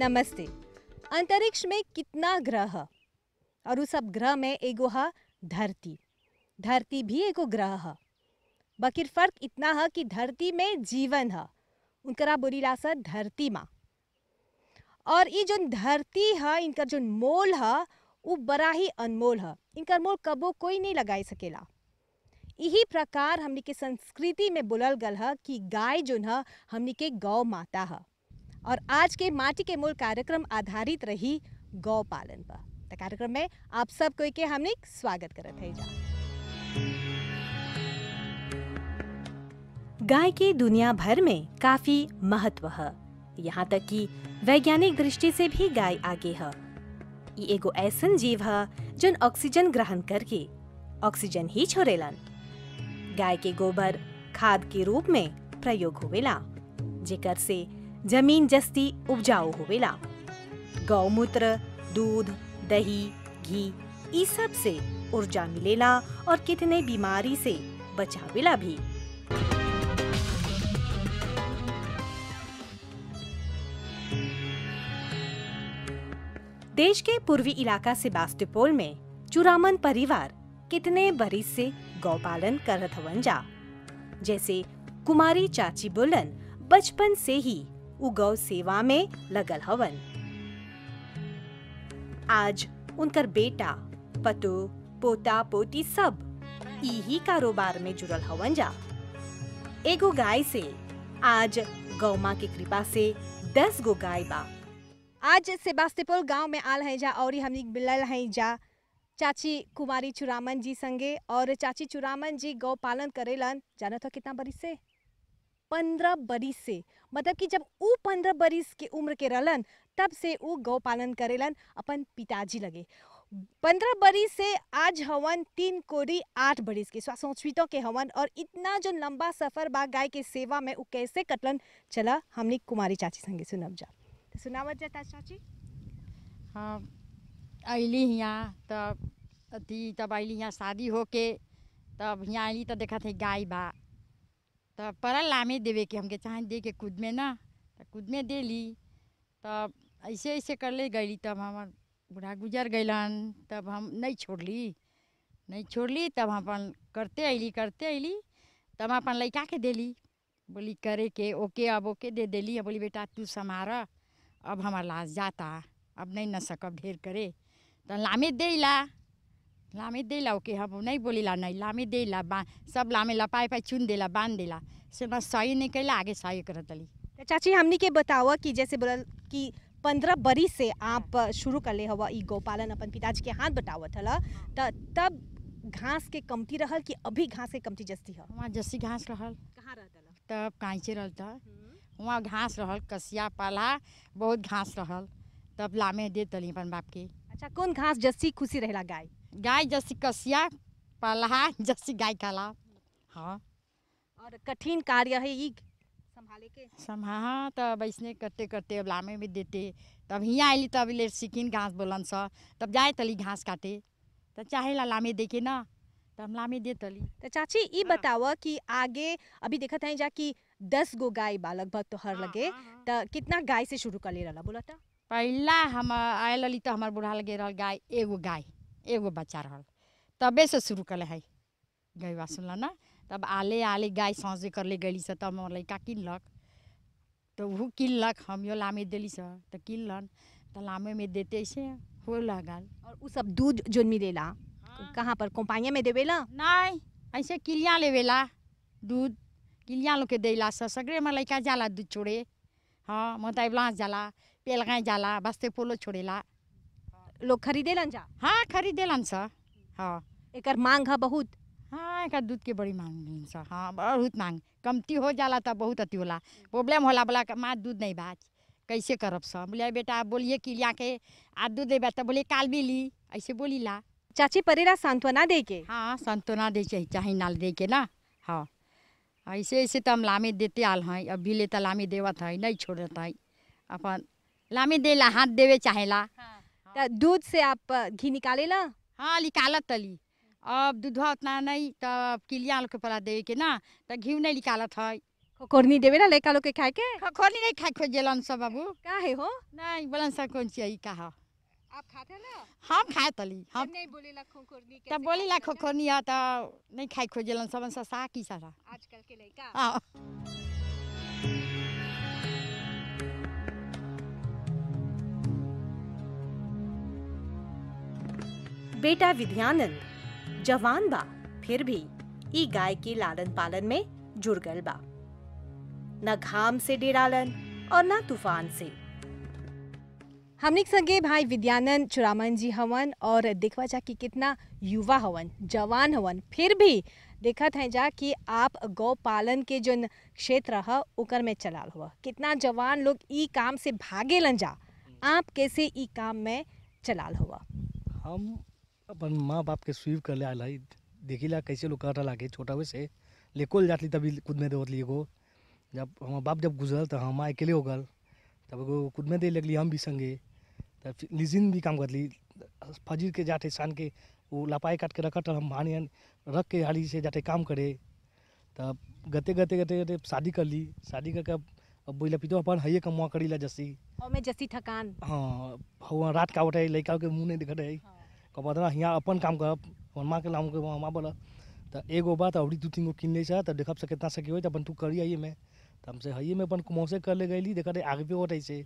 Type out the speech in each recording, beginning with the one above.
नमस्ते अंतरिक्ष में कितना ग्रह ह और उ सब ग्रह में एगो ह धरती धरती भी एगो ग्रह ह बकिर फर्क इतना ह कि धरती में जीवन ह उनकरा बोलीला स धरती माँ और ई जोन धरती ह इनकर जोन मोल ह उ बड़ा ही अनमोल ह इनकर मोल कबो कोई नहीं लगाई सकेला यही प्रकार हमनी के संस्कृति में बोलल गल ह कि गाय जोन ह हमनी के गौ माता ह और आज के माटी के मूल कार्यक्रम आधारित रही गौ पालन पर त कार्यक्रम में आप सब कोई के हमने स्वागत करत है जा गाय की दुनिया भर में काफी महत्व है यहाँ तक कि वैज्ञानिक दृष्टि से भी गाय आगे है ई एगो ऐसन जीव है जोन ऑक्सीजन ग्रहण करके ऑक्सीजन ही छोड़ेलन गाय के गोबर खाद के रूप में प्रयोग होवेला जेकर से जमीन जस्ती उपजाऊ होवेला गौमूत्र दूध दही घी ई सब से ऊर्जा मिलेला और कितने बीमारी से बचावेला भी देश के पूर्वी इलाका सेबास्टोपोल में चुरामन परिवार कितने बरिस से गौपालन करत हवन जा जैसे कुमारी चाची बोलन बचपन से ही उ गौ सेवा में लगल हवन आज उनकर बेटा पतो पोता पोती सब यही कारोबार में जुड़ल हवन जा एगो गाय से आज गौ माँ की कृपा से दस गो गाय बा आज सेबास्टोपोल गांव में आल है जा और हमनी मिलल है जा चाची कुमारी चुरामन जी संगे और चाची चुरामन जी गौ पालन करेलन जानत हो कितना बरिस से पंद्रह बरिस से मतलब कि जब ऊ पंद्रह बरिस के उम्र के रहलन तब से ऊ गौ पालन करेलन अपन पिताजी लगे पंद्रह बरिस से आज हवन तीन कोरी आठ बरिस के स्वासोचवितों के हवन और इतना जो लंबा सफर बा गाय के सेवा में ऊ कैसे कटलन चला हमनी कुमारी चाची संगे सुनब जा तो सुनावत जाता चाची हाँ अइली हियाँ तब अथी तब अइली हियाँ शादी होके तब हियाँ अइली त देखत है गाय बा तब पड़ल लामे देवे के हमके चाहे दे के खुद में ना त खुद में देली तब ऐसे ऐसे कर ले गईली तब हमार बूढ़ा गुजर गइलन तब हम नहीं छोड़ली नहीं छोड़ली तब हम अपन करते अइली करते अइली तब हम अपन लइका के देली बोली करे के ओके अब ओके दे देली अब बोली बेटा तू संभार अब हमार लाश जाता अब नहीं न सकब ढेर करे तो लामे देला लामे देला ओके हम नहीं बोलीला नहीं लामे देला बा सब लामे लपाए पाए चुन देला बांध देला से बस सही नहीं कैला आगे सही करत अली तो चाची हमनी के बतावा कि जैसे बोलल कि पंद्रह बरिस से आप शुरू कर ले हवा ई गौपालन अपन पिताजी के हाथ बटावत हला त तब घास के कमती रहल कि अभी घास के कमती जस्ती ह वहाँ जस्सी घास रहल कहाँ रहतला तब कांचे रहल था वहाँ घास रहल कसिया पाला बहुत घास रहल तब लामे दे तली अपन बाप के अच्छा कौन घास जस्सी खुशी रहेला गाय गाय जस्सी कसिया पाला जस्सी गाय काला हाँ और कठिन कार्य है ई संभाले के समा हाँ तब ऐसने करते करते अब लामे में देते तब हियाँ आइली तब ले सिकिन घास बोलन स तब जाए तली घास काटे तब चाहे ला लामे दे के ना तब हम लामे दे तली तो चाची ई बतावा कि आगे अभी देखत है जा कि दस गो गाय बा लगभग तो हर लगे त कितना गाय से शुरू कर ले रहला बोला था पहला हम आयल रही तो हमार बूढ़ा लगे रहल गाय एगो गाय एगो बच्चा रहल तबे से शुरू कले है गैवा सुनल ना तब आले आले गाय साँझे कर ले गली से तब हमर लड़का किनलक तो वो किनलक हम यो लामे देली से तो किनलन तो लामे में देते से हो लगल और उ सब दूध जोन मिलेला कहाँ पर कंपानिया में देवेला नहीं ऐसे किलिया लेवेला दूध किलिया लोग के देला से सगरे में लड़का जाला दूध छोड़े हाँ मोताई ब्लास जाला पेलगाय जाला बस्ते पोलो छोड़ेला लोग खरीदेलन जा हाँ खरीदेलन स हाँ एकर मांग है बहुत हाँ एक दूध के बड़ी मांग मिलन स हाँ बहुत मांग कमती हो जाला तब बहुत अति होला प्रॉब्लम होला बोला कि माँ दूध नहीं बाच कैसे करब स बोलिए बेटा बोलिए किलिया के आज दूध देबा तब बोले काल भी ली ऐसे बोली ला चाची परेला सांत्वना दे के हाँ संतोना दे चाहे चाहे नाल दे के ना हाँ ऐसे ऐसे तो हम लामे देते आल हैं अब भी ले तो लामे देवत है नहीं छोड़त है अपन लामे देला हाथ देवे चाहेला त दूध से आप घी निकालेला हाँ निकालत तली अब दूधवा उतना नहीं तब किलिया लोग के पला देवे के ना तो घी नहीं निकालत है खोरनी देवे ना लड़का लोग के खाए के खोखोली नहीं खाए खोजेलन सब बाबू का है हो नहीं बोलन सब कौन चाहिए का हो आप खाते ना हम खाए तली हम नहीं बोलेला खोरनी तब बोली ला खोखोनी है तो नहीं खाए खोजेलन सब ससा की सारा आजकल के लड़का हाँ बेटा विद्यानंद जवान बा फिर भी ई गाय के लालन पालन में जुड़ गल बा न घाम से डेरालन और न तूफान से हमने संगे भाई विद्यानंद चुरामन जी हवन और देखवा जा कि कितना युवा हवन जवान हवन फिर भी देखत है जा कि आप गौ पालन के जो क्षेत्र ह ओकर में चलाल हुआ कितना जवान लोग ई काम से भागेलन जा आप कैसे ई काम में चलाल हुआ हम अपन माँ बाप के स्वीप कर ले आयल हई देखिला कैसे लोग कर लागे छोटा हुए से लेकोल जातली तभी खुद में देवत एगो जब हमार बाप जब गुजरल तो हम अकेले हो गल तब एगो खुद में दे लगली हम भी संगे तब फिर लिजिन भी काम करली फजीर के जाते शान के वो लपाई काट के रखत हम हानि रख के हाली से जाते काम करे तब गते गते गते गते शादी कर ली शादी करके अब अब बोला पितो अपन हइये कमुआ करी ला जसी और मैं जैसी थकान हाँ हुआ रात का उठे लड़का के मुंह नहीं दिखत है कहत ना हियाँ अपन काम करब हमर माँ के लाऊं के माँ बोला तो एगो बात अवरी दू तीन गो किन ले छ तो देखब से कितना सके हो तो अपन तू करी आइए में तो हमसे हइये में अपन कुमौसे कर ले गईली देखा आगे पे होट ऐसे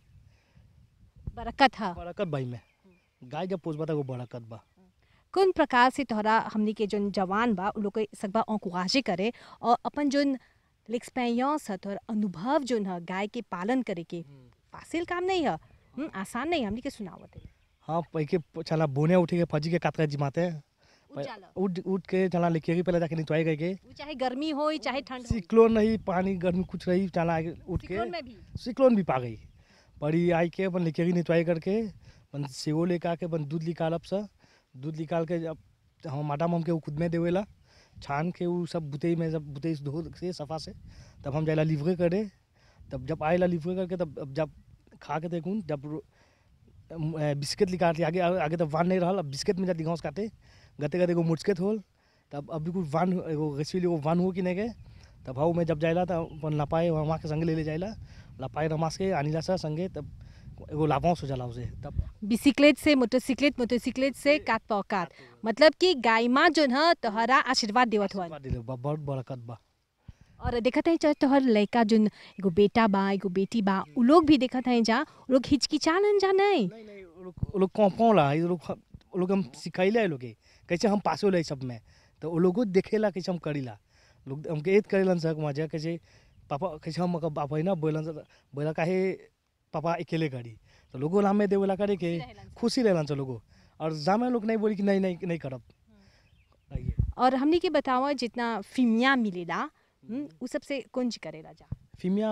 बरकत है बरकत भाई में गाय जब पोसबा तो बरकत बा कौन प्रकार से तोहरा हमनी के जोन जवान बा उ लोग के सकबा औकुआजे करे और अपन जोन l'expérience है तोहर अनुभव जोन है गाय के पालन करे के फासिल काम नहीं है हम्म, आसान नहीं है हमनी के सुनावत है हाँ पैके चला बोने उठे के फजी के कातका जिमाते हैं उ जाला। उठ उठ के चला लेके ही पहले जाके निचवाई गए के उ चाहे गर्मी हो चाहे ठंड हो सिक्लोन नहीं पानी गर्मी कुछ रही चला आगे उठ के सिक्लोन में भी सिक्लोन भी पा गई बड़ी आई के अपन लेके गई निचवाई करके अपन सेवो लेके आके अपन दूध निकालब सा दूध निकाल के जब हम माडा हम के उ खुद में देवेला छान के उ सब बुतई में जब बुतई से धो से सफा से तब हम जाइला लिवरे करे तब जब आएला लिवरे करके तब अब जब खा के देखूँ जब रो- अम, अ, बिस्किट निकाल के आगे आगे तब वान नहीं रहल अब बिस्किट में जब घास काटे गते गते एगो मुचकेत होल तब अभी कुछ वान एगो रेसिपी एगो वान हो कि नहीं के तब हाउ में जब जाइला तब अपन लपाए वहाँ के संगे ले ले जाइला लपाए रमास के आनिला सा संगे तब एगो लाभांश हो जाला उसे तब बिसिकलेट से मोटरसाइकिलेट मोटरसाइकिलेट से कात पौकात मतलब कि गाय माँ जोन है तोहरा आशीर्वाद देवत हुआ आशीर्वाद दिले बा बहुत बरकत बा और देखत है चाहे तोहर लड़का जोन एगो बेटा बा एगो बेटी बा उ लोग भी देखत है जा उ लोग हिचकिचालन जा नहीं नहीं नहीं वो लोग वो लोग कौन ला ये लोग वो लोग हम सिखाइले है लोग के। कैसे हम पास होला सब में तो वो लोगों देखेला कैसे हम करीला लोग हमके एत करेलन सर मजा कैसे पापा कैसे हम बाप है ना बोलन सर बोला काहे पापा अकेले करी तो लोगों हमें देवेला करे के खुशी रहलन सर लोगों और जामे लोग नहीं बोली कि नहीं नहीं नहीं करब आइए और हमनी के बतावा जितना फिमिया मिलेला हम्म, उ सबसे कुंज करेला जा फिमिया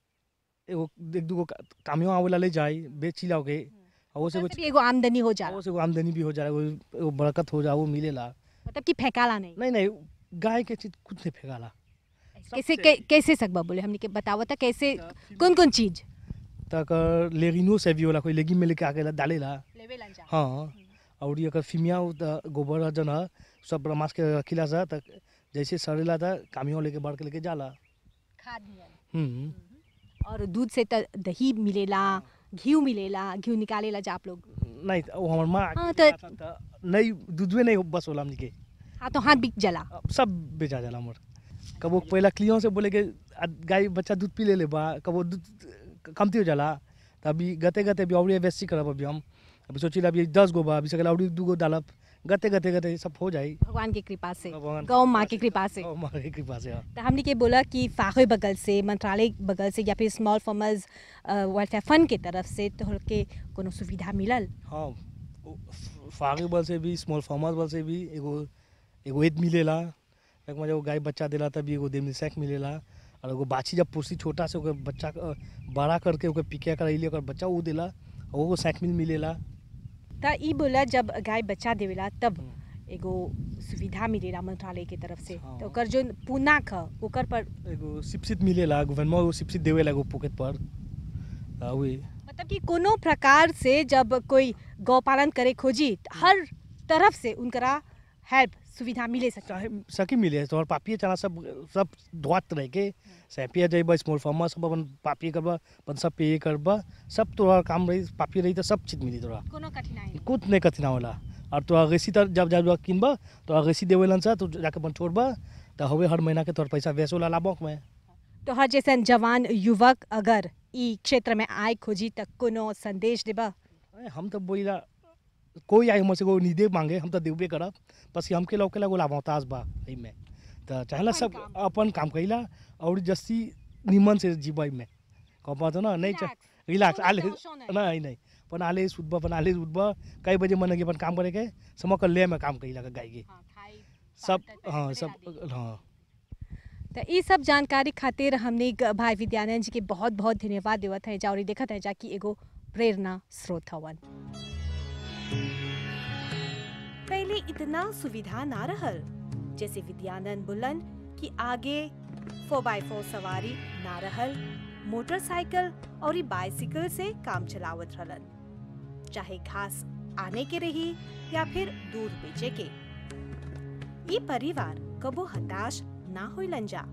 एगो एक दूगो का- कामियों आवेला ले जाई बेची लाओ के और वो से उससे कुछ भी एगो आमदनी हो जाला वो से एगो आमदनी भी हो जाला एगो एगो बरकत हो जा वो मिलेला मतलब कि फेंकाला नहीं नहीं नहीं गाय के चीज कुछ नहीं फेंकाला कैसे कै, कैसे सकबा बोले हमनी के बतावा था कैसे कौन कौन चीज तक लेगिनो से भी होला कोई लेगिन में लेके आके डालेला लेवेला जा हाँ और ये अगर फिमिया हो त गोबर जन है सब रमास के रखिला सा तक जैसे सड़ेला था कामियों लेके बढ़ के लेके जाला खाद नियन हम्म और दूध से त दही मिलेला घी मिलेला घी निकालेला जा आप लोग नहीं त वो हमार माँ हाँ, आके त- खाता त नहीं दूधवे नहीं बस होला हमनी के हाथों हाथ बिक जाला अब सब बेचा जाला हमर कबो पहला क्लियों से बोले के आ, गाय बच्चा दूध पी ले ले बा कबो दूध कमती हो जाला त अभी गते गते भी और वेस्टी करब अभी हम अभी सोचिला अभी दस गो बा अभी सकेला और दू गो डालब गते गते गते सब हो जाई भगवान की कृपा से भगवान गौ माँ की कृपा से गौ माँ की कृपा से हाँ। तो हमने के बोला कि फाखे बगल से मंत्रालय बगल से या फिर स्मॉल फार्मर्स वेलफेयर फंड के तरफ से तो के कोनो सुविधा मिलल हाँ फागे बल से भी स्मॉल फार्मर्स बल से भी एगो एगो एद मिलेला एक मजा वो गाय बच्चा देला तभी एगो देमिल सैक मिलेला और एगो बाछी जब पोसी छोटा से ओकर बच्चा क- बड़ा करके ओकर पिके करैली ओकर बच्चा वो देला और वो सैक मिल मिलेला त ई बोला जब गाय बच्चा देवेला तब एगो सुविधा मिलेला मंत्रालय के तरफ से हाँ। तो ओकर जो पूनाक ह ओकर पर एगो सिपसित मिलेला गवर्नमेंट एगो सिपसित देवेला एगो पॉकेट पर आ, वही मतलब कि कोनो प्रकार से जब कोई गौ पालन करे खोजी त हर तरफ से उनकरा हेल्प सुविधा मिले सकता चाहे सकी मिले तोहर पापिए चला सब सब धोत रह के सैपिया जइब स्मॉल फार्म सब अपन पापिए करबा अपन सब पे करबा सब तोहर काम रही पापिए रही तो सब चीज मिली तोरा कोनो कठिनाई कुछ नहीं कठिना होला और तो अगेसी तर जब जब किनबा तो अगेसी देवेलन सा तो जाके अपन छोड़बा तो हवे हर महीना के तोहर पैसा वैसे होला लाभक में तो हर जैसन जवान युवक अगर ई क्षेत्र में आए खोजी तक कोनो संदेश देबा अरे हम तो बोला कोई आई हमसे कोई निदे मांगे हम तो देबे करब बस हमके लौके ला गोला मोहताज बा में तो चाहला सब अपन अपन काम कइला और जस्ती निमन से जीवाई में कह तो ना नहीं रिलैक्स आले नहीं नहीं अपन आले सुतबा अपन आले उठबा कई बजे मन के अपन काम करे के समक ले में काम कइला के गाय के सब हाँ सब हाँ तो ई सब जानकारी खातिर हमने ग- भाई विद्यानंद जी के बहुत बहुत धन्यवाद देवत है जा और ई देखत है जा कि एगो प्रेरणा स्रोत हवन पहले इतना सुविधा ना रहल जैसे विद्यानंद बुलन कि आगे फोर बाई फोर सवारी ना रहल मोटरसाइकिल और ई बाइसिकल से काम चलावत रहलन चाहे घास आने के रही या फिर दूध बेचे के ई परिवार कबो हताश ना होइलन जा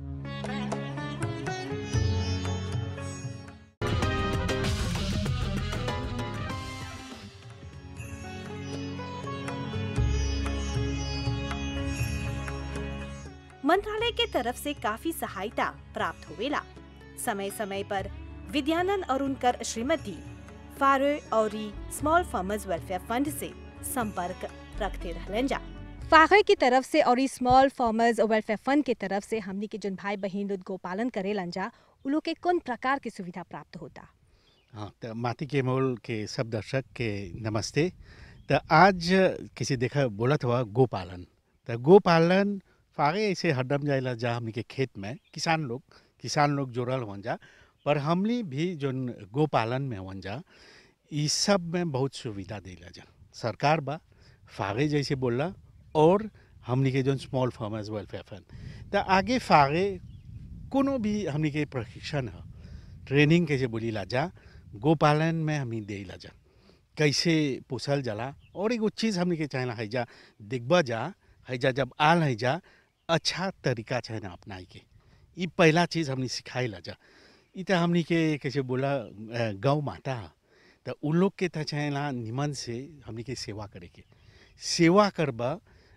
मंत्रालय के तरफ से काफी सहायता प्राप्त होवेला समय समय पर विद्यानंद और उनकर श्रीमती फारो और स्मॉल फार्मर्स वेलफेयर फंड से संपर्क रखते रहलन जा फाखे की तरफ से और स्मॉल फार्मर्स वेलफेयर फंड के तरफ से हमनी के जोन भाई बहन लोग गोपालन करेलन जा उ लोग के कौन प्रकार की सुविधा प्राप्त होता हाँ तो माटी के मोल के सब दर्शक के नमस्ते तो आज किसी देखा बोलत हुआ गोपालन तो गोपालन फागे ऐसे हरदम जाइला जा हमनी के खेत में किसान लोग किसान लोग जोड़ल हुआ जा पर हमनी भी जोन गोपालन में हुआ जा ई सब में बहुत सुविधा देला जा सरकार बा फागे जैसे बोला और हमनी के zone small farmers welfare fund तो आगे फागे कोनो भी हमनी के प्रशिक्षण है ट्रेनिंग कैसे बोली ला जा गोपालन में हमनी दे ला जा कैसे पोसल जाला और एगो चीज़ हमनी के चाहेला हैजा देखबा जा हैजा जब आल हैजा अच्छा तरीका चाहे ना अपनाई के ई पहला चीज़ हमनी सिखाई ला जा ई तो हमनी के कैसे बोला अ, गौ माता ह। तो उ लोग के तो चाहेला निमन से हमनी के सेवा करे के सेवा करबा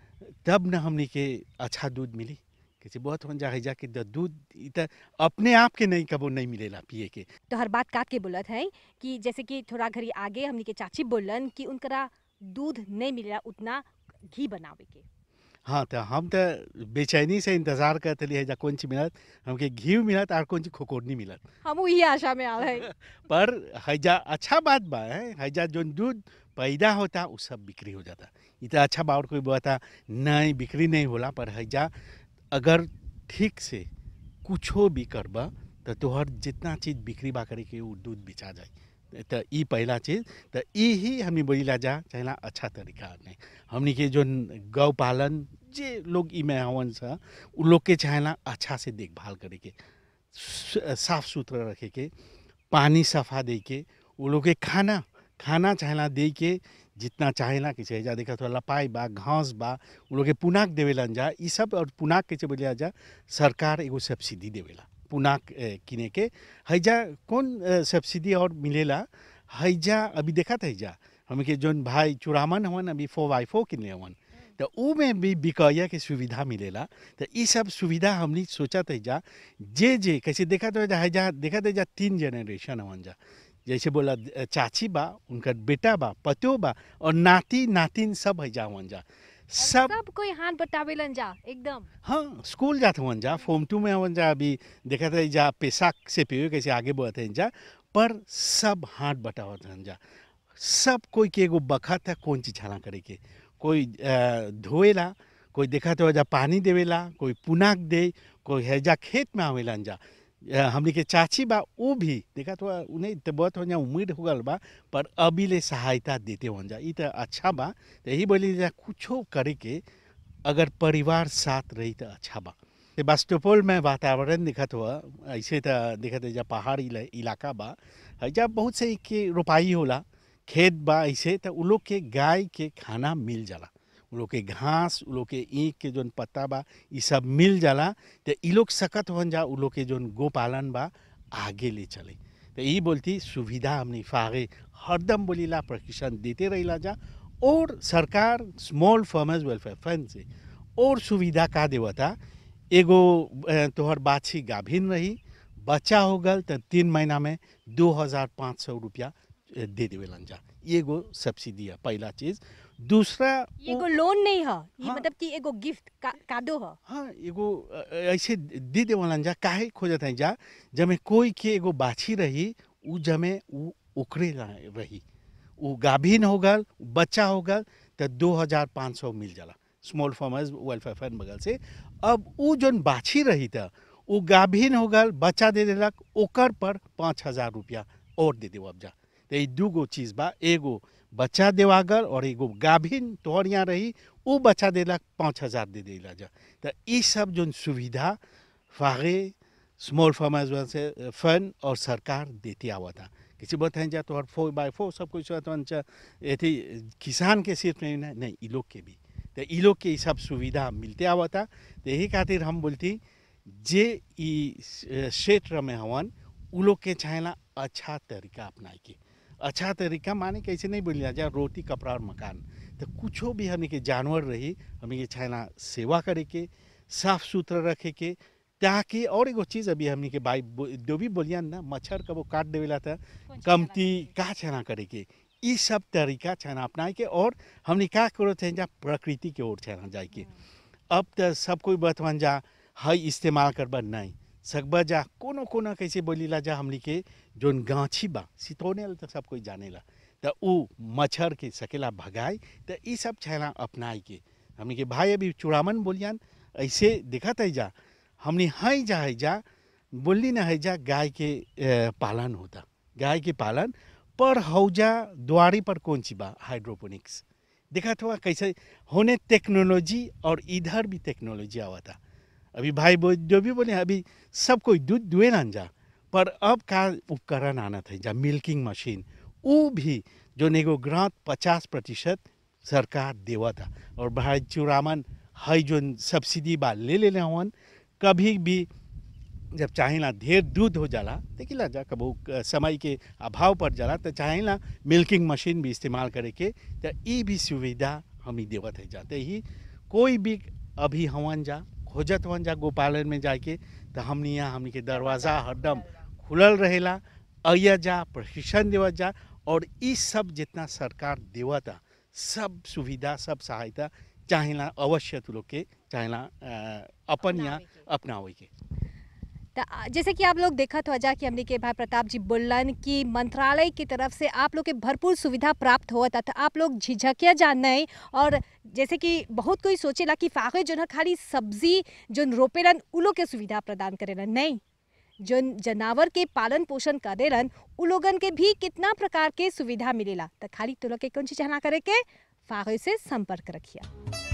तब न हमनी के अच्छा दूध मिली कैसे बहुत हो जा हैजा कि द दूध ई तो अपने आप के नहीं कबो नहीं मिलेला पिए के तो हर बात काट के बोलत है कि जैसे कि थोड़ा घड़ी आगे हमनी के चाची बोलन कि उनकरा दूध नहीं मिलेला उतना घी बनावे के हाँ तो हम तो बेचैनी से इंतजार करते लिए जा कौन सी मिलत हमके घी मिलत और कौन सी खोकोरनी मिलत हम वही आशा में आ रहे पर हैजा अच्छा बात बा है हैजा जो दूध पैदा होता वो सब बिक्री हो जाता ये तो अच्छा बा और कोई बता नहीं बिक्री नहीं होला पर हैजा अगर ठीक से कुछो भी करबा तो तोहर जितना चीज बिक्री बा करे के वो दूध बेचा जाए तो ई पहला चीज तो ई ही हमने बोलीला जा चाहेला अच्छा तरीका नहीं हमनी के जो गौ पालन जे लोग ई में हवन सा उ लोग के चाहेला अच्छा से देखभाल करे के सु- साफ सुथरा रखे के पानी सफा दे के वो लोग के खाना खाना चाहेला दे के जितना चाहेला कि चाहे जा देखा तो लपाई बा घास बा वो लोग के पुनाक देवेलन जा ई सब और पुनाक कैसे बोलिया जा सरकार एगो सब्सिडी देवेला पुनाक ए, किने के हैजा कौन ए, सब्सिडी और मिलेला हैजा अभी देखा था हैजा हमें के जोन भाई चुरामन हवन अभी फोर बाई फोर किनले हवन तो ऊ में भी बिकैया के सुविधा मिलेला तो ई सब सुविधा हमनी सोचत है जा जे जे कैसे देखा तो जा हैजा देखा तो जा तीन जनरेशन हवन जा जैसे बोला अ, चाची बा उनकर बेटा बा पतो बा और नाती नातिन सब हैजा हवन जा सब सब कोई हाथ बटावेलन जा एकदम हाँ स्कूल जाते हुआ जा फॉर्म टू में हुआ जा अभी देखा था जा पेशाक से पे कैसे आगे बढ़ते हैं जा पर सब हाथ बटावत हैं जा सब कोई के एगो बखत है कौन चीज छाना करे के कोई अ, धोएला कोई देखा तो जा पानी देवेला कोई पुनाक दे कोई हैजा खेत में आवेला जा अ, हमनी के चाची बा वो भी देखा तो उन्हें तो बहुत हो जा उम्मीद हो गल बा पर अभी ले सहायता देते हो जा ई तो अच्छा बा तो यही बोली जा कुछो करे के अगर परिवार साथ रही तो अच्छा बा सेबास्टोपोल में वातावरण दिखत हुआ ऐसे तो दिखत है जा पहाड़ी इला- इलाका बा हैजा बहुत से के रोपाई होला खेत बा ऐसे तो उ लोग के गाय के खाना मिल जाला उ लोग के घास उ लोग के ईख के जोन पत्ता बा ई सब मिल जाला तो ई लोग सकत हो जा उ लोग के जोन गोपालन बा आगे ले चले तो ई बोलती सुविधा हमने फागे हरदम बोलीला प्रशिक्षण देते रहिला जा और सरकार स्मॉल फार्मर्स वेलफेयर फंड से और सुविधा का देवता एगो अ, तोहर बाछी गाभिन रही बच्चा हो गल तो तीन महीना में दो हजार पाँच सौ रुपया अ, दे देवेलन जा एगो सब्सिडी है पहला चीज दूसरा ये एगो लोन नहीं है ये हाँ। मतलब कि एगो गिफ्ट का, कादो है हाँ एगो अ, ऐसे दे देवलन जा काहे खोजत है जा जमे कोई के एगो बाछी रही उ जमे उ ओकरे ला रही उ गाभिन हो गल बच्चा हो गल तो दो हजार पाँच सौ मिल जाला स्मॉल फार्मर्स वेलफेयर फंड बगल से अब उ जोन बाछी रही था उ गाभिन हो गल बच्चा दे देलक ओकर पर पाँच हजार रुपया और दे देव अब जा तो ई दूगो चीज बा एगो बच्चा देवागल और एगो गाभिन तोहर यहाँ रही उ बच्चा देलक पाँच हजार दे देला जा तो ई सब जोन सुविधा फागे स्मॉल फार्मर्स से फंड और सरकार देती आवता किसी बताएं जा तो फोर बाय फोर सब कुछ एथी किसान के सिर्फ नहीं ना नहीं ई लोग के भी तो ई लोग के ई सब सुविधा मिलते आवता तो यही खातिर हम बोलती जे ई अ, क्षेत्र में हवन उ लोग के चाहेला अच्छा तरीका अपनाए के अच्छा तरीका माने कैसे नहीं बोलिया जा रोटी कपड़ा और मकान तो कुछो भी हमने के जानवर रही हमने के चाहेला सेवा करे के साफ सुथरा रखे के ताकि और एगो चीज़ अभी हमने के भाई बो- जो भी बोलिया ना मच्छर कबो काट देवेला था कमती का छना करे के ई सब तरीका छना अपनाए के और हमने का करो थे जा प्रकृति के ओर छना जाए के अब तो सब कोई बतवन जा हई इस्तेमाल करबा नहीं सकबा जा कोनो कोनो कैसे बोलीला जा हमनी के जोन गाछी बा सितौने तो सब कोई जानेला तो उ मच्छर के सकेला भगाए तो ई सब छना अपनाए के हमनी के भाई अभी चुड़ामन बोलियान ऐसे दिखत है जा हमने हई जा है जा बोली ना है जा गाय के अ, पालन होता गाय के पालन पर हौजा द्वारी पर कौन सी बा हाइड्रोपोनिक्स देखा हुआ कैसे होने टेक्नोलॉजी और इधर भी टेक्नोलॉजी आवा था अभी भाई बो जो भी बोले अभी सब कोई दूध दुए ना जा पर अब का उपकरण आना था जा मिल्किंग मशीन वो भी जो नेगो ग्रांट पचास प्रतिशत सरकार देवा था और भाई चुरामन हई जो सब्सिडी बा ले ले हवन कभी भी जब चाहेला ढेर दूध हो जाला देखिला जा कबो अ, समय के अभाव पर जाला तो चाहेला मिल्किंग मशीन भी इस्तेमाल करे के तो ई भी सुविधा हम ही देवत है जाते ही कोई भी अभी हवन जा खोजत हवन जा गोपालन में जाके तो हमनी यहाँ हमनी के दरवाज़ा हरदम खुलल रहेला अया जा प्रशिक्षण देवत जा और ई सब जितना सरकार देवता सब सुविधा सब सहायता चाहेला अवश्य तू लोग के चाहेला अ, अपन यहाँ अपनावे के त आ- जैसे कि आप लोग देखत हो जा कि हमने के भाई प्रताप जी बोलन कि मंत्रालय की तरफ से आप लोग के भरपूर सुविधा प्राप्त होता तो आप लोग झिझकिया जा नहीं और जैसे कि बहुत कोई सोचेला कि फागे जो है खाली सब्जी जो रोपेलन उ लोग के सुविधा प्रदान करेलन नहीं जो जानवर के पालन पोषण करेलन उ लोगन के भी कितना प्रकार के सुविधा मिलेला तो खाली तो लोग के कौन चीज ना करे के फागे से संपर्क रखिया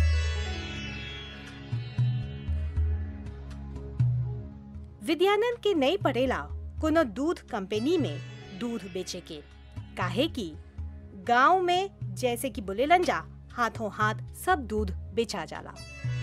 विद्यानंद के नहीं पड़ेला कोनो दूध कंपनी में दूध बेचे के काहे कि गांव में जैसे कि बोलेलन जा हाथों हाथ सब दूध बेचा जाला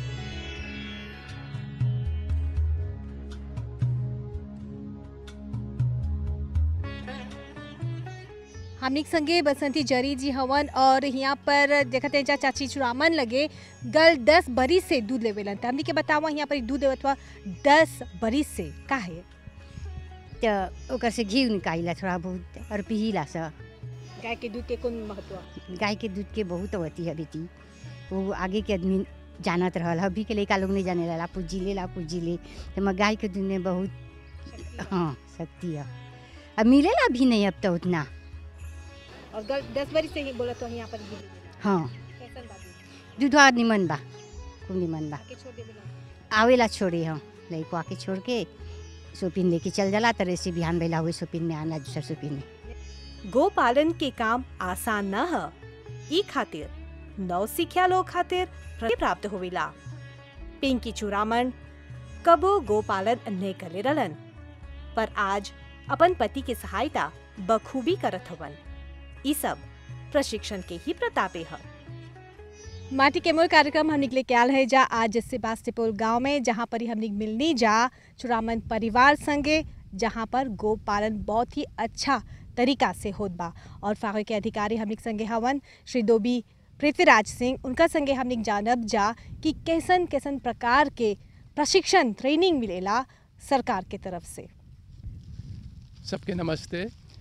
हमनी के संगे बसंती जरी जी हवन और यहाँ पर देखते जा चाची चुरामन लगे गल दस बरिस से दूध लेवेलन त हमनी के बतावा यहाँ पर दूध देवत हुआ दस बरिस से काहे तो ओकर से घी निकालिला थोड़ा बहुत और पिहिला सा गाय के दूध के कौन महत्व गाय के दूध के बहुत होती है बेटी वो आगे के आदमी जानत रहल अभी के लड़का लोग नहीं जाने ला पूजी ले ला पूजी ले तो मैं गाय के दूध में बहुत हाँ शक्ति है अब मिलेला भी नहीं अब तो उतना और गल दस बरिस से ही बोला तो यहाँ पर दूध हाँ कैसन बा दूध दूधवा निमन बा खूब निमन बा आके छोड़ देवेला आवेला छोड़े हम लड़को आके छोड़ के सोपिन लेके चल जाला तरह से बिहान बेला हुए सोपिन में आना दूसरा सोपिन में गोपालन के काम आसान न ह ई खातिर नव सिख्या लोग खातिर प्रति प्राप्त होवेला पिंकी चुरामन कबो गोपालन नहीं करे रलन पर आज अपन पति के सहायता बखूबी करत हवन ई सब प्रशिक्षण के ही प्रतापे ह माटी के मोल कार्यक्रम हम निकले क्या है जा आज सेबास्टिपोल गांव में जहां पर ही हम निक मिलनी जा चुरामन परिवार संगे जहां पर गो पालन बहुत ही अच्छा तरीका से होत बा और फागे के अधिकारी हमनिक संगे हवन श्री दोबी पृथ्वीराज सिंह उनका संगे हमनिक जानब जा कि कैसन कैसन प्रकार के प्रशिक्षण ट्रेनिंग मिलेला सरकार के तरफ से सबके नमस्ते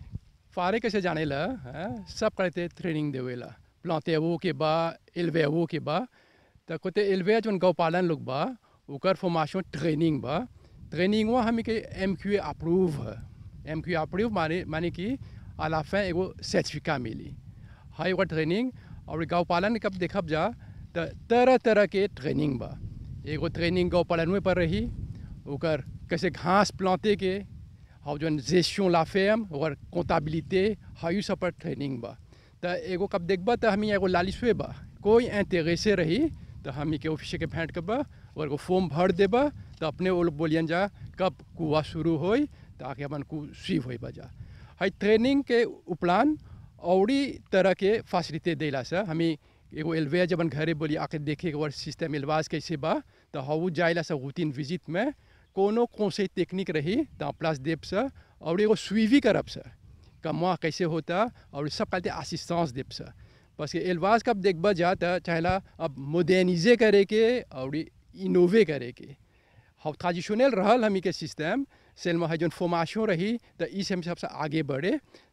फारे कैसे जाने ला हैं? सब करते ट्रेनिंग देवेला प्लांते वो के बा एलवे वो के बा त कोते एलवे जोन गौ पालन लोग बा ओकर फॉर्मेशन ट्रेनिंग बा ट्रेनिंग वो हमें के एम क्यू अप्रूव है एम क्यू अप्रूव माने माने कि à la fin एगो सर्टिफिका मिली हाई एगो ट्रेनिंग और गौ पालन कब देखब जा त तरह तरह के ट्रेनिंग बा एगो ट्रेनिंग गौ पालन में पर रही ओकर कैसे घास प्लांते के और जो gestion la ferme और comptabilité हायु सब पर ट्रेनिंग बा त एगो कब देखबा त हमी एगो लालिसवे बा कोई इंटरेसे रही तो हमी के ऑफिस के भेंट करबा और एगो फॉर्म भर देबा तो अपने वो लोग बोलियन जा कब कुआ शुरू होई ताकि अपन कु सीव होई बजा हाई ट्रेनिंग के उपरांत औरी तरह के फैसिलिटी देला से हमी एगो एलवे जब घरे बोली आके देखे और सिस्टम एलवाज कैसे बा तो हाउ जाइला से रूटीन विजिट में कोनो कौन से टेक्निक रही तो प्लस देव से और एगो सुइवी करब से कमा कैसे होता और सब कहते असिस्टेंस देव से बस ये एलवाज कब देखबा जाता चाहेला अब मोडर्निजे करे के और इनोवे करे के हम ट्रेडिशनल रहल हमी के सिस्टम सेल में है जो फॉर्मेशन रही तो इस हम सबसे आगे बढ़े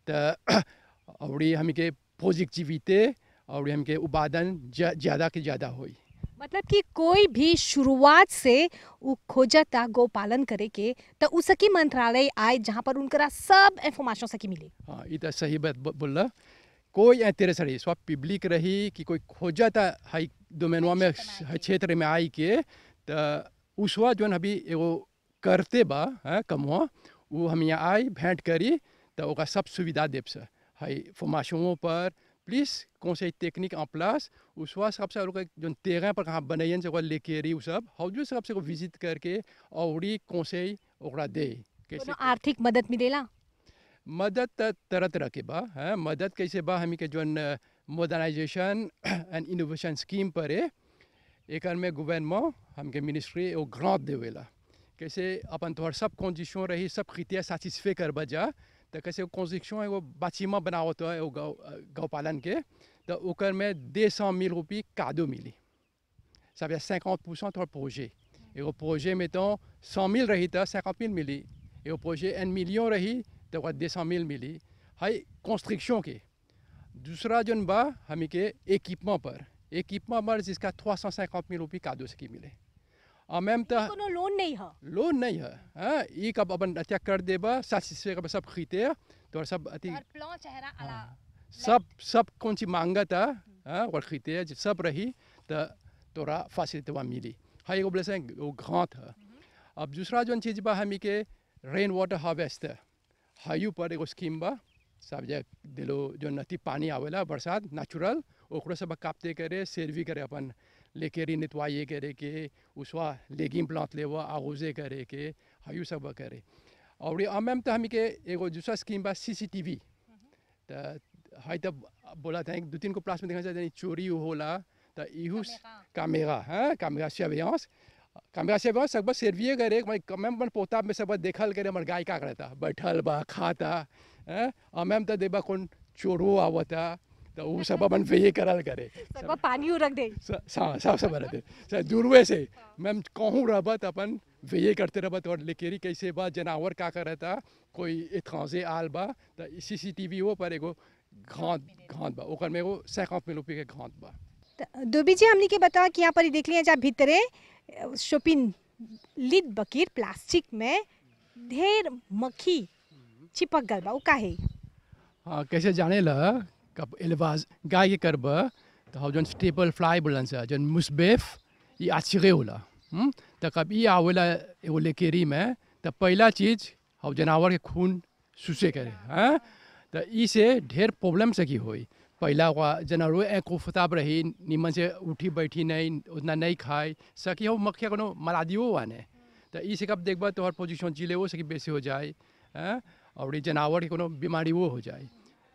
तो और हमी के पॉजिटिविटी और हम के उत्पादन ज़्यादा के ज़्यादा हुई मतलब कि कोई भी शुरुआत से उ खोजता गो पालन करे के तो उ सकी मंत्रालय आए जहाँ पर उनकरा सब इंफॉर्मेशन सकी मिले हाँ ये तो सही बात ब- बोला कोई इंटरेस्ट रही सब पब्लिक रही कि कोई खोजता हाई डोमेनवा में है क्षेत्र में आई के तो उसवा जो अभी एगो करते बा है कमवा वो हम यहाँ आई भेंट करी तो ओका सब सुविधा देव से हाई फॉर्मेशनों पर प्लीज कौन से टेक्निक en place उसवा सबसे और जो तेरह पर कहाँ बनैन से ओकरा लेके रही उ सब हौजू सबसे विजिट करके और कौन से ओकरा दे कैसे कोनो आर्थिक मदद मिलेला मदद त तरह तरह के बा है मदद कैसे बा हमी के zone modernisation and innovation scheme पर है एकर में गवर्नमेंट हमके मिनिस्ट्री एगो ग्रांट देवेला कैसे अपन तोहर सब कंडीशन रही सब खितिया सेटिस्फे कर बजा तो कैसे कंडीशन एगो बाछीमा बनावत है एगो गौ गौ पालन के तो ओकर में दे सौ मिल रुपये कादो मिली ça veut dire 50% ton projet. Et au projet, mettons, 100 000 रही तो 50 000 मिली et au projet 1 million रही तो वह 200 000 मिली हाई कंस्ट्रक्शन के दूसरा जन बा हमी के इक्विपमेंट पर इक्विपमेंट पर जिसका 350 000 रुपये कादो से की मिले और मैम तो कोनो लोन नहीं है लोन नहीं है हाँ ये कब अपन अच्छा कर देबा साथ कब सब खरीदे तो सब अति प्लान चेहरा हाँ, सब सब कौन सी मांगा था हाँ और खरीदे सब रही तो तोरा फैसिलिटी वहाँ मिली हाँ एगो बोले से वो घाट है अब दूसरा जो चीज़ बा हमी के रेन वाटर हार्वेस्टर हायू पर एगो स्कीम बा सब जगह दिलो जो नती पानी आवेला बरसात नेचुरल ओकरो सब कापते करे सर्वी करे अपन लेके री नितवाइए करे के उसवा लेगिम प्लांट लेवा आगोजे करे के हायू सब करे और ये अमेम तो हमी के एगो दूसरा स्कीम बा सी सी टी वी तो हाई तब बोला था दो तीन को प्लास में देखा जाए चोरी होला तो इहू कैमरा हाँ कैमरा सर्वेलेंस कैमरा सर्वेलेंस सब बस सर्विए करे मैं मैम अपन पोता में सब देखल करे हमारे गाय का करता बैठल बा खाता हाँ और मैम तो देबा कौन चोरो आवता तो वो सब अपन वे करल करे सब पानी उ रख दे सब सब सब रहते सर दूरवे से मैम कहूँ रहबा तो अपन वे करते रहबा तो लेकेरी कैसे बा जानवर का करता कोई एथांसे आल बा तो सी सी टी वी वो पर एगो घात घात बा ओकर में एगो सैकड़ों में रुपये के घात बा त- दुबी जी हमनी के बताओ कि यहाँ पर ही देख लिया जा भीतरे शोपिन लिद बकीर प्लास्टिक में ढेर मक्खी चिपक गल बा उ काहे हाँ कैसे जाने ला कब एलवाज गाय के करब तो हम जन स्टेपल फ्लाई बोलन से जन मुसबेफ ये आछिरे होला हम्म? तो कब ये आवेला एगो लेकेरी में तो पहला चीज हम जानवर के खून सुसे करे हाँ तो ई से ढेर प्रॉब्लम से की होई पहला हुआ जानवर एक फताब रही निमन से उठी बैठी नहीं उतना नहीं खाए सकी हो मक्खिया कोनो मलादियो वाने तो ई से कब देखबा तोहर पोजीशन जिले वो सकी बेसी हो जाए हाँ और ये जानवर के कोनो बीमारी वो हो जाए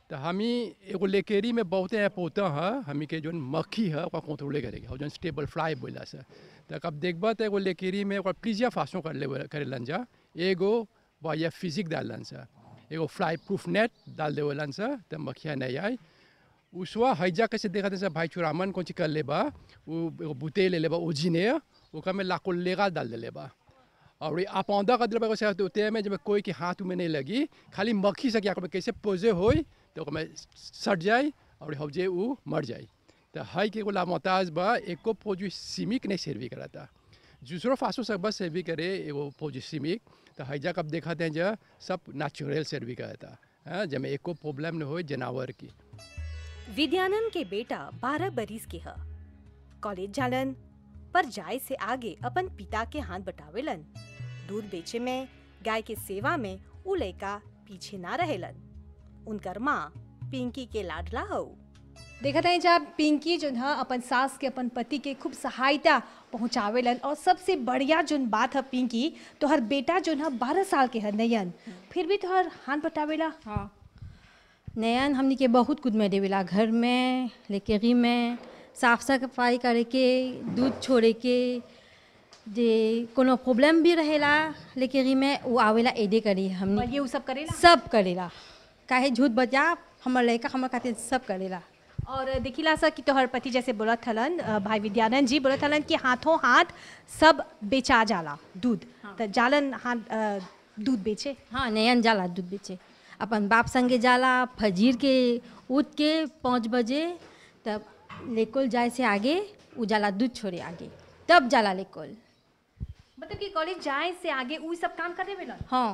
तो हमी एगो लेकेरी में बहुते ऐप होता है हमी के जो मक्खी है ओकरा कंट्रोले करेगा और जो स्टेबल फ्लाई बोला से तो अब देखबा तो एगो लेकेरी में ओकरा प्लीजिया फासों कर ले करेलन जा एगो बाया फिजिक डालन सा एगो फ्लाई प्रूफ नेट डाल देवलन सा तो मक्खिया नहीं आई उसवा हैजा कैसे देखा था भाई चुरामन कौन ची कर लेबा वो एगो बुते ले लेबा ओजिने ओका में लाको लेगा डाल दे लेबा और ये आपौधा का दिल से होते में जब कोई के हाथ में नहीं लगी खाली मक्खी से क्या कर कैसे पोजे होई तो ओकरा में सट जाए और हौजे वो मर जाए तो है के एगो मोहताज बा एको फौजी सीमिक नहीं सर्वी कराता दूसरो फासो सब बस सर्वी करे एगो फौजी सीमिक तो हैजा कब देखा थे जो सब नेचुरल सर्वी कराता हाँ जब एको प्रॉब्लम नहीं हो जानवर की विद्यानंद के बेटा बारह बरिस के ह कॉलेज जालन पर जाए से आगे अपन पिता के हाथ बटावेलन दूध बेचे में गाय के सेवा में उ लड़का पीछे ना रहेलन उनकर माँ पिंकी के लाडला हो देखत है जब पिंकी जो है अपन सास के अपन पति के खूब सहायता पहुँचावेलन और सबसे बढ़िया जो बात है पिंकी तोहर बेटा जो है बारह साल के है नयन फिर भी तोहर हाथ बटावेला हाँ नयन हमनी के बहुत कुछ में देवेला घर में लेकेरी में साफ सफाई करे के दूध छोड़े के जे कोनो प्रॉब्लम भी रहेला लेकेरी में वो आवेला एडे करी हमनी और ये उ सब करेला सब करेला काहे झूठ बजा हमर लड़का हमर खातिर सब करेला और देखिला सा कि तोहर पति जैसे बोलत हलन अ, भाई विद्यानंद जी बोलत हलन कि हाथों हाथ सब बेचा जाला दूध तो जालन हाथ अ, दूध बेचे हाँ नयन जाला दूध बेचे अपन बाप संगे जाला फजीर के उठ के पाँच बजे तब लेकोल जाए से आगे उ जाला दूध छोड़े आगे तब जाला लेकोल मतलब कि कॉलेज जाए से आगे उ सब काम करे वेला हाँ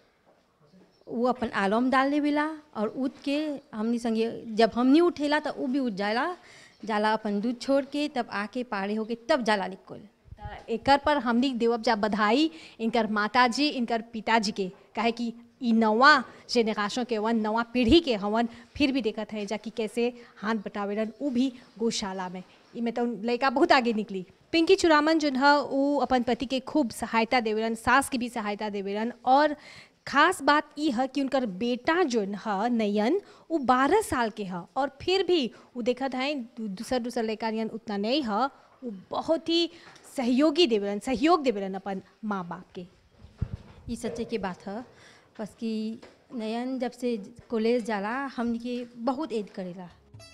वो अपन आलम डाल देवेला और उठ के हमनी संगे जब हमनी उठेला तो उ भी उठ जाला जाला अपन दूध छोड़ के तब आके पाड़े होके तब जाला लेकोल त एकर पर हमनी देवब जा बधाई इनकर माता जी इनकर पिताजी के काहे कि ई नवा जेनरेशन के वन नवा पीढ़ी के हवन फिर भी देखत है जा कि कैसे हाथ बटावेलन उ भी गौशाला में इमे तो लड़का बहुत आगे निकली पिंकी चुरामन जो है उ अपन पति के खूब सहायता देवेलन सास की भी सहायता देवेलन और खास बात ई है कि उनकर बेटा जो है नयन वो बारह साल के है और फिर भी वो देखत है दूसर दूसर लड़का नियन उतना नहीं है वो बहुत ही सहयोगी देवेलन सहयोग देवेलन अपन माँ बाप के ये सच्चे की बात है बस कि नयन जब से कॉलेज जाला हमनी के बहुत एड करेला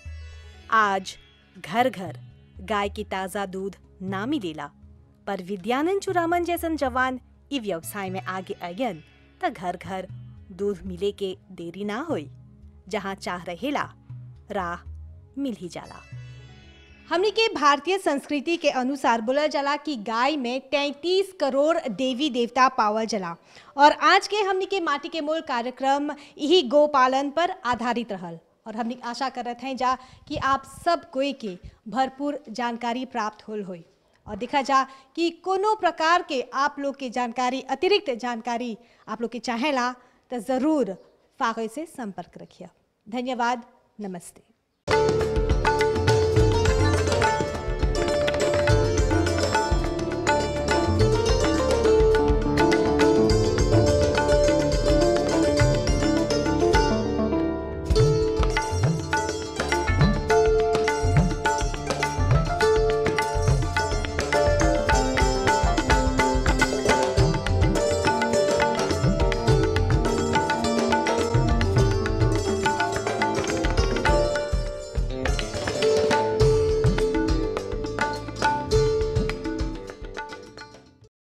आज घर घर गाय की ताजा दूध ना मिलेला पर विद्यानंद चुरामन जैसन जवान इ व्यवसाय में आगे अयन त घर घर दूध मिले के देरी ना होई जहाँ चाह रहेला राह मिल ही जाला हमनी के भारतीय संस्कृति के अनुसार बोला जाला कि गाय में 33 करोड़ देवी देवता पावल जला और आज के हमनी के माटी के मोल कार्यक्रम यही गोपालन पर आधारित रहल और हमनी आशा करत हैं जा कि आप सब कोई के भरपूर जानकारी प्राप्त होल होई और देखा जा कि कोनो प्रकार के आप लोग के जानकारी अतिरिक्त जानकारी आप लोग के चाहेला तो ज़रूर फागे से संपर्क रखिए धन्यवाद नमस्ते